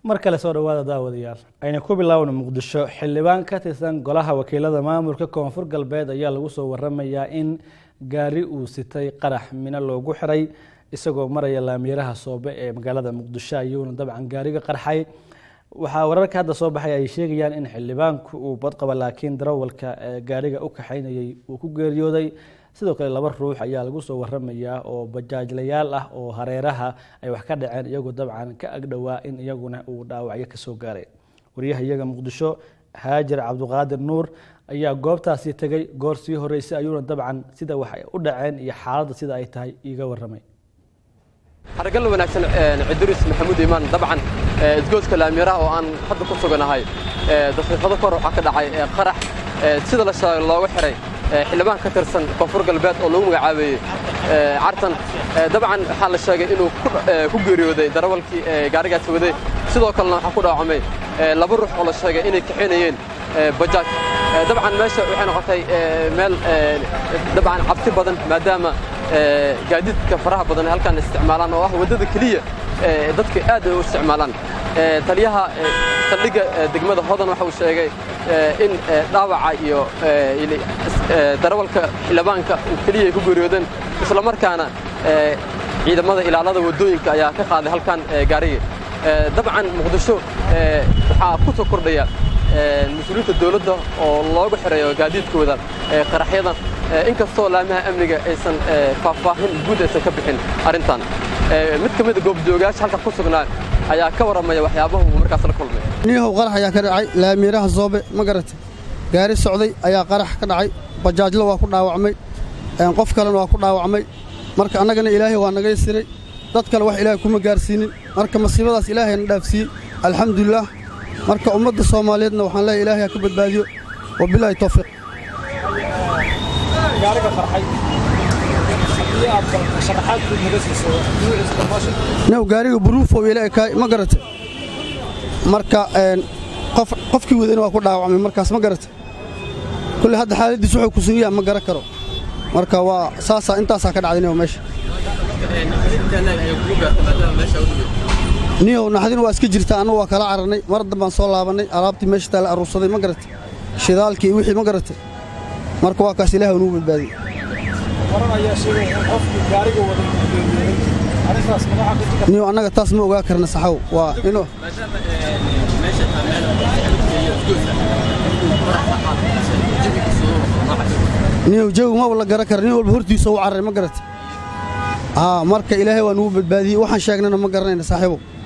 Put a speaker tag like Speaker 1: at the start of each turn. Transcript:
Speaker 1: mar kale soo dhawaada daawadayaal ayna ku bilaawna muqdisho xildhibaan ka tirsan golaha wakiilada maamulka koonfur galbeed ayaa lagu soo waramayaa in gaari uu sitay qarax mino loogu xiray isagoo maraya laamiyaraha soobe ee magaalada muqdisho ayuuna dabcan gaariga qarxay waxaa wararka hadda soo baxay ay sheegayaan in xildhibaanku uu badqaba laakiin darawalka gaariga u kaxaynayay uu ku geeriyooday sidoo kale laba ruux ayaa lagu soo waramayaa oo bajaajlayaal ah oo hareeraha ay wax ka dhaceen iyagoo dabcan ka agdhowaa in iyaguna uu dhaawacyo kasoo gaaray wariyaha iyaga muqdisho haajir cabduqaadir nuur ayaa goobtaasi tegay goor sii horeysay ayuuna dabcan sida wax u dhaceen iyo xaaladda sida ay tahay iiga waramay
Speaker 2: xaragal wanaagsan ciduris maxamuud iimaan dabcan isgoodska laamiraha oo aan hadda ku suganahay daqiiqado kor waxaa ka dhacay qarax sida la sheegay looga xiray xildhibaan ka tirsan koonfur galbeed oo lagu magacaabeeyey cartan dabcan waxaa la sheegay inuu ku geeriyooday darawalkii gaarigaasi waday sidoo kalena waxaa ku dhaawacmay laba ruux oo la sheegay inay kaxaynayeen bajaaj dabcan meesha waxay noqotay meel dabcan cabsi badan maadaama gaadiidka faraha badan ay halkaan isticmaalaan oo ah waddada keliya dadka aad ay u isticmaalaan taliyaha saldhigga degmada hodan waxa uu sheegay in dhaawaca iyo darawalka xildhibaanka uu keliya ay ku geeriyoodeen isla markaana ciidamada ilaalada waddooyinka ayaa ka qaaday halkan gaariga dabcan muqdisho waxaa ku soo kordhaya mas-uuliyiinta dawladda oo looga xirayo gaadiidkooda qaraxyada inkastoo laamaha amniga aysan faahfaahin guud aysan ka bixin arrintan mid ka mida goobjoogayaasha halkan ku sugnaa ayaa ka warramaya waxyaabaha uu markaas la kulmay
Speaker 3: niyahow qarax ayaa ka dhacay laamiiraha soobe ma garatay gaari socday ayaa qarax ka dhacay bajaajlo waa ku dhaawacmay qof kalena waa ku dhaawacmay marka annagana ilaahay waa naga yasiray dad kale wax ilaahay kuma gaarsiinin marka masiibadaas ilaahayna dhaafsiiyey alxamdulilaah marka ummadda soomaaliyeedna waxaan leeyahay ilaahay ha ka badbaadiyo wabilaahi tawfiiq new gaariga buruufow ila ekaay ma garata marka qofkii wadayna waa ku dhaawacmay markaas ma garata kulley hadda xaaladdiis wuxuu ku sugan yaha ma garan karo marka waa saasaa intaasaa ka dhacday new meesha niyow naxdin waa iska jirtaa annagu waa kala cararnay mar dambaan soo laabannay alaabtii meesha taa la aruursaday ma garatay shidaalkii wixii ma garatay marka waa kaas ilaah nugu badbaadiyey niyow annaga taas ma ogaa karna saxow waa ino niyow jawi maba la garan kara nin walba hortiisa u carray ma garatay haa marka ilaahay waa nugu badbaadiyey waxaan sheegnana ma garanayna saaxiibow